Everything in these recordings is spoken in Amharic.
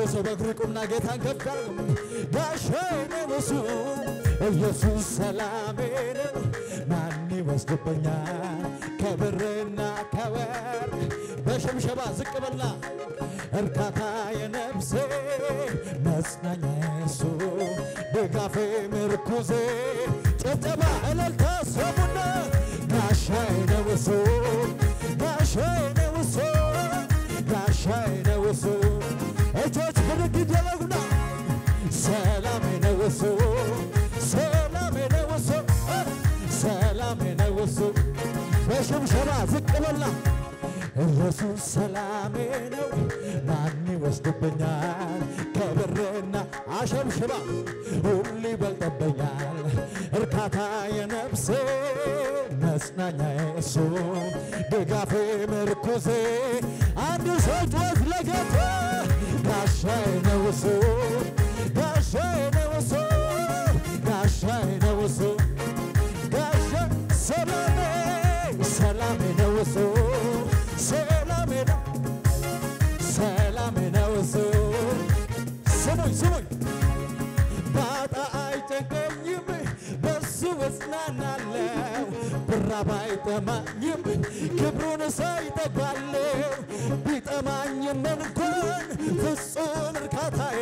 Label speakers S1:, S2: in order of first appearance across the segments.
S1: ሰው በእግሩ ቁምና ጌታን ከፍ ያርግ። ጋሻዬ ነው እሱ ኢየሱስ ሰላሜ ነው። ማን ይወስድብኛል ከብርና ከወርቅ በሸምሸባ ዝቅ በላ እርካታ የነፍሴ መጽናኛ እሱ ድጋፌ ምርኩዜ ጭብጨባ እልልታ ሰሙና ጋሻዬ ነው እሱ ጋሻዬ ነው እሱ ጋሻዬ ነው እሱ እጆች ብድግ ይደረጉና ሰላሜ ነው እሱ ሰላሜ ነው እሱ ሰላሜ ነው እሱ በሽምሸባ ዝቅ በላ ኢየሱስ ሰላሜ ነው ማን ይወስድብኛል ከብርና አሸብሽባ ሁሉ ይበልጥብኛል እርካታ የነፍሴ መጽናኛ እሱ ድጋፌ ምርኩዜ አንድ ሰው ጮት ለጌታ ጋሻዬ ነው እሱ ጋሻዬ ነው እሱ ጋሻዬ ነው እሱ ጋሻ ሰላሜ ሰላሜ ነው እሱ ሰላሜ ነው ሰላሜ ነው እሱ ስሙኝ ስሙኝ ባጣ አይጨንቀኝም በሱ እጽናናለሁ ብራብ አይጠማኝም ክብሩን ሳይጠግባለሁ ቢጠማኝም እንኳን ፍጹም እርካታዬ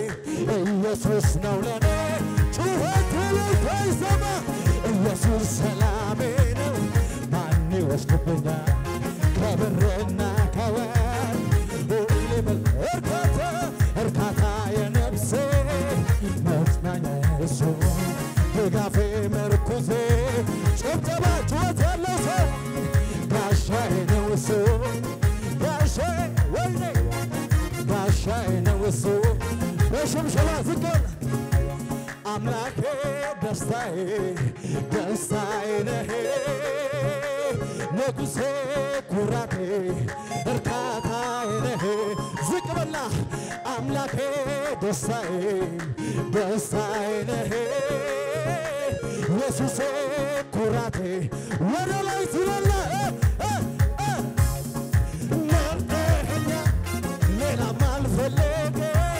S1: ኢየሱስ ነው ለኔ ጩኸት ይሰማ ኢየሱስ ሰላሜ ነው ማን ይወስድብኛል ከብርና ከወርቅ ሁሌ በል እርካታ እርካታ የነፍሴ መጽናኛ እሱ ድጋፌ ምርኩዜ ጭብጨባ ጩኸት ያለው ሰው ጋሻዬ ነው እሱ ጋሻዬ ወይኔ ጋሻዬ ነው እሱ በሽምሸባ ዝቅ በል አምላኬ ደስታዬ ደስታዬ ነህ ንጉሴ ኩራቴ እርካታዬ ነህ ዝቅ በላ አምላኬ ደስታዬ ደስታዬ ነህ ኢየሱሴ ኩራቴ ወደ ላይ ትበላ መርጠኸኛ ሌላም አልፈለገም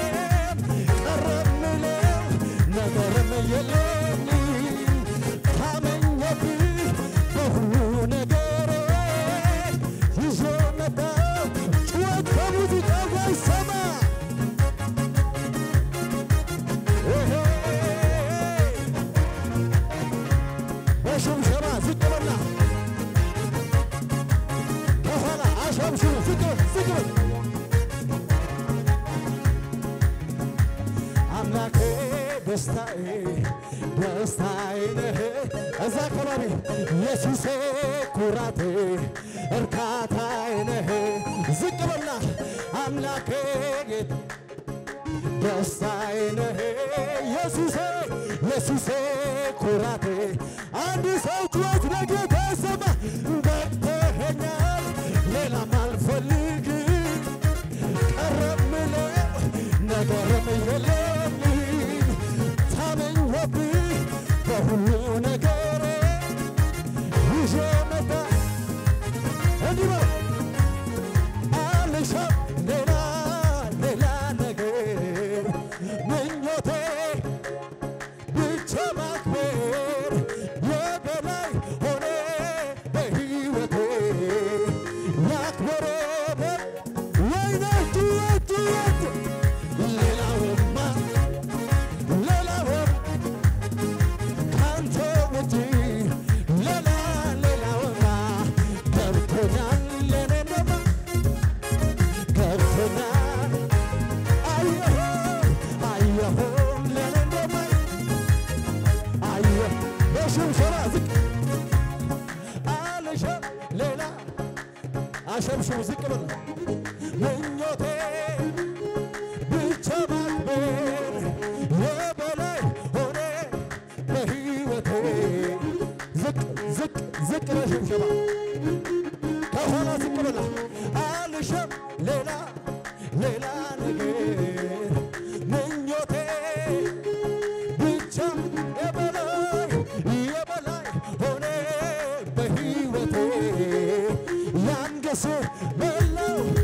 S1: ቀረምለው ነገርም የለኝም ታመኘብህ በሁሉ ነገሬ ይዞ መጣው ጩኸት ከሙዚቃ ጋር ይሰማ ይሄ በሽምሸባ ዝቅ በላ ከኋላ አሸምሽሙ ዝቅ በል ዝቅ በል አምላኬ ደስታዬ ደስታዬ ነህ እዛ አካባቢ ኢየሱሴ ኩራቴ እርካታዬ ነህ ዝቅ በላ አምላኬ ጌታ ደስታዬ ነህ ኢየሱሴ ኢየሱሴ ኩራቴ አንድ ሰው ጩኸት ለጌታ ሰማ በቅተኸኛል ሌላም አልፈልግም ቀረምለው ነገርም የለኝም ታመኘብህ በሁሉ ነገር ይዤ መጣ እንዲህ በል አልሻም ሌላ ሌላ ነገር ምኞቴ ብቻ ማክበር የበላይ ሆነ በሕይወቴ ያክብረ ወይኔ ጩኸት ጩኸት ሌላውማ ሌላውም ካንተ ውጪ ሌላ ሌላውማ ገብቶኛል ለኔ እንደማ ገብቶኛል አየሁ አየሁ ለኔ እንደማ አየሁ በሽምሸራ ዝቅ አልሸም ሌላ አሸምሽሙ ዝቅ በል ምኞቴ ብቻ ማክበር የበላይ ሆነ በሕይወቴ ዝቅ ዝቅ ዝቅ በሽምሸባ ከኋላ ዝቅ በላ አልሸም ሌላ ሌላ ነገር ምኞቴ ብቻ የበላይ የበላይ ሆነ በሕይወቴ ያንገስ በላው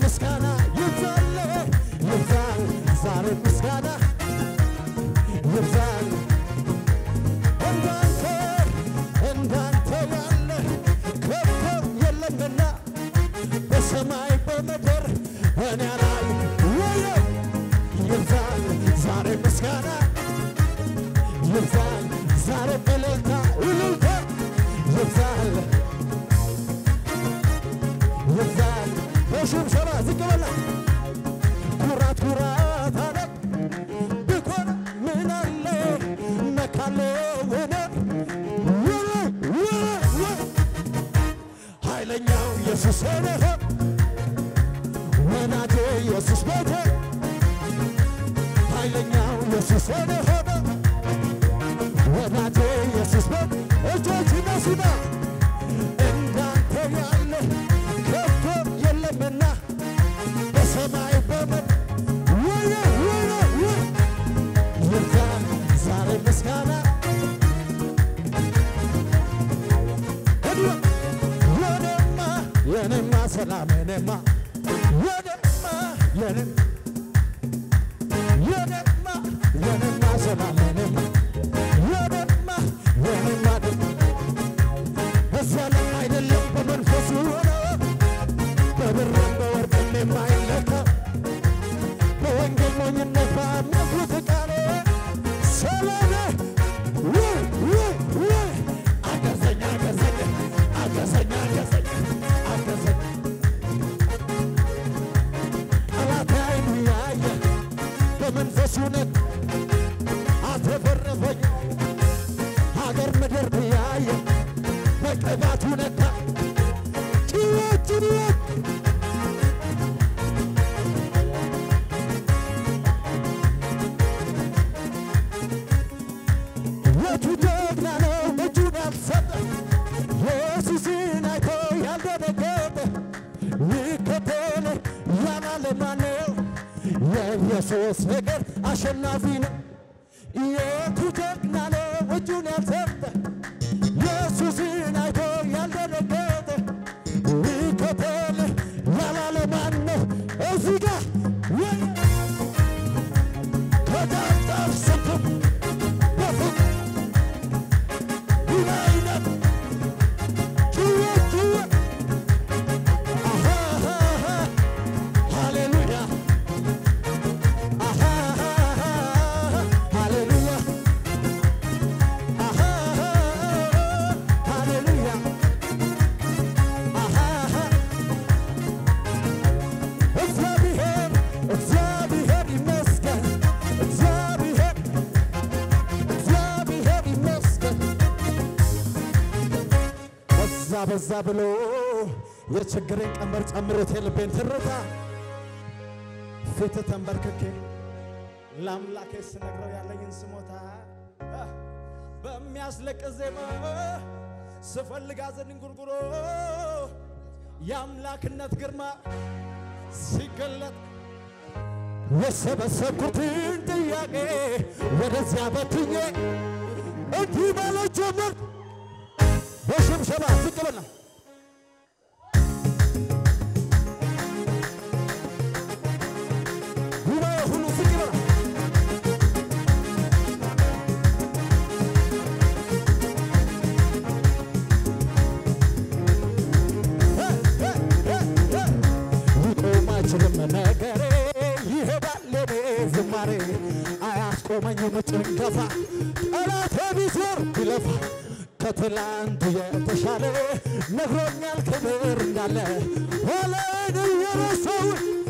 S1: ምስጋና ይብዛል ይብዛል ዛሬ ምስጋና ይብዛል እንዳንተ እንዳንተ ያለ ከቶ የለምና በሰማይ በምድር እኔ ላይ ወየ ይብዛል ዛሬ ምስጋና ይብዛል ዛሬ እልልታ እልልታ ይብዛል ይብዛል በሽብሸባ ዝቅ በላ ኩራት ኩራት አለ ብኮን ምን አለ መካለ ወነ ኃይለኛው ኢየሱስ ነህ ወናጄ ኢየሱስ ቤቴ ኃይለኛው ኢየሱስ ነህ ወዳጄ ኢየሱስ ቤት እጆች ነሱና እንዳንተ ያለ ከቶ የለምና በሰማይ በምድር ወየ ወየ ወየ ይብዛል ዛሬ ምስጋና እንዲሁ የኔማ የኔማ ሰላም የኔማ የኔማ የኔ የኔማ የኔማ ሰላም የኔማ የኔማ የኔማ ደም እዚያ ላይ አይደለም በመንፈሱ ሆነ በብርም በወርቅም የማይለካ በወንጌል ሞኝነት ባመኩት ቃል ሰላም ወይ ወይ ወይ አገዘኝ አገዘኝ አገዘኝ አገዘኝ አገዘኝ ጠላት አይኑ ያየ በመንፈሱ ነት አትረፈረፈኝ ሀገር ምድር ያየ በቅባቱ ነካ ጭወት ጭወት የቱ ጀግና ነው እጁን ያልሰጠ ኢየሱስን አይቶ ያልደነገጠ ይከተል ያላለ ማነው? የኢየሱስ ነገር አሸናፊ ነው። የቱ ጀግና ነው እጁን ያልሰጠ ኢየሱስን አይቶ ያልደነገጠ ይከተል ያላለ ማነው? እዚህ ጋር ወይ ከዳጣፍ ስትም በፍቅ ይናይነት ጩኸት ጩኸት አሃሃሃ ሃሌሉያ አሃሃሃ ሃሌሉያ አሃሃሃ ሃሌሉያ አሃሃ እግዚአብሔር እግዚአብሔር ይመስገን እግዚአብሔር እግዚአብሔር ይመስገን በዛ በዛ ብሎ የችግሬን ቀንበር ጨምሮት የልቤን ትርታ ፊት ተንበርክኬ ለአምላኬ ስነግረው ያለኝን ስሞታ አ፣ በሚያስለቅስ ዜማ ስፈልግ አዘን እንጉርጉሮ የአምላክነት ግርማ ሲገለጥ የሰበሰብኩትን ጥያቄ ወደዚያ በትኜ እንዲህ ማለት ጀመር በሽብሸባ ዝቅ በልና ጉባኤ ሁሉ ዝቅ በላ ሊቆም አይችልም ነገሬ ይሄዳል የኔ ዝማሬ አያስቆመኝም ጭንገፋ ጠላቴ ቢዞር ቢለፋ ከትላንቱ የተሻለ ነግሮኛል ክብር እንዳለ ኋላዬን እየረሳሁ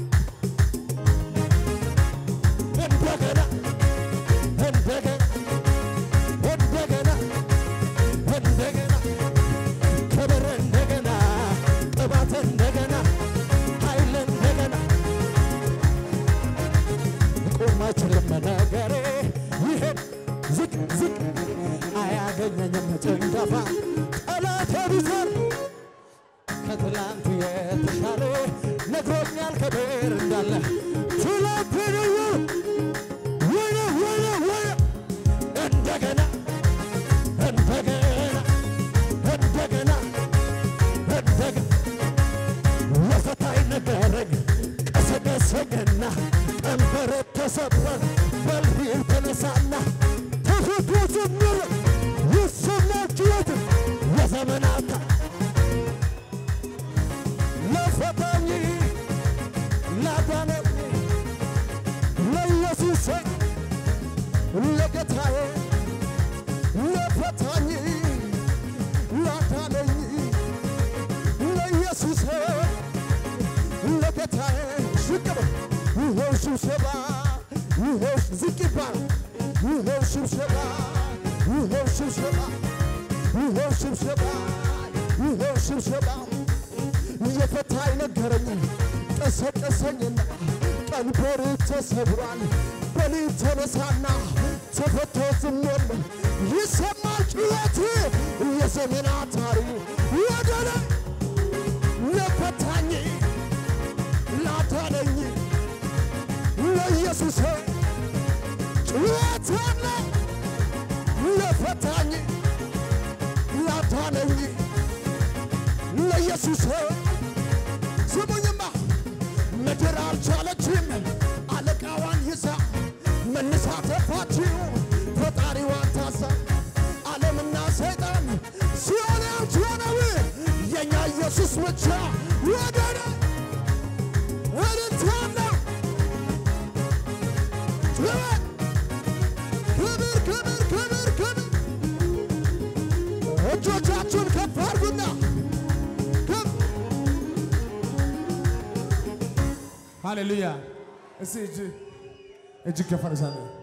S1: እንደገና እንደገና እንደገና እንደገና ክብር እንደገና ቅባት እንደገና ኃይል እንደገና ሊቆም አይችልም ነገሬ ይሄድ ዝቅ ዝቅ አያገኘኝም ጭንገፋ ጠላቴ ቢዞር ከትላንቱ የተሻለ ነግሮኛል ክብር እንዳለ ትላንትን ወየ ወየ ወየ እንደገና እንደገና እንደገና እንደገና ለፈታይ ነገረኝ ላዳነኝ ለኢየሱስ ለጌታዬ ለፈታኝ ላዳነኝ ለኢየሱስ ለጌታዬ ዝቅ በል ይኸው ስብሰባ ይኸው ዝቅ ይባል ይኸው ስብሰባ ይኸው ስብሰባ ይኸው ስብሰባ ይኸው ስብሰባ የፈታኝ ነገረኝ ቀሰቀሰኝና ቀንበር ተሰብሯል በሊት ተነሳና ተፈቶ ዝም የለም ይሰማል ጩኸት የዘመናት ታሪክ ወደ ላይ ለፈታኝ ላዳነኝ ለኢየሱስ ጩኸት አለ ለፈታኝ ላዳነኝ ለኢየሱስ ስሙኝማ ምድር አልቻለችም አለቃዋን ይዛ መነሳት ተፋችው ፈጣሪዋን ታዛ ዓለምና ሰይጣን ሲሆን ያልቻለው የእኛ ኢየሱስ ብቻ ወገነ እልልታና ጩኸት ክብር ክብር ክብር ክብር እጆቻችሁን ከፍ አድርጉና ከፍ
S2: ሃሌሉያ። እስቲ እጅ እጅ ከፍ አድርጋለሁ።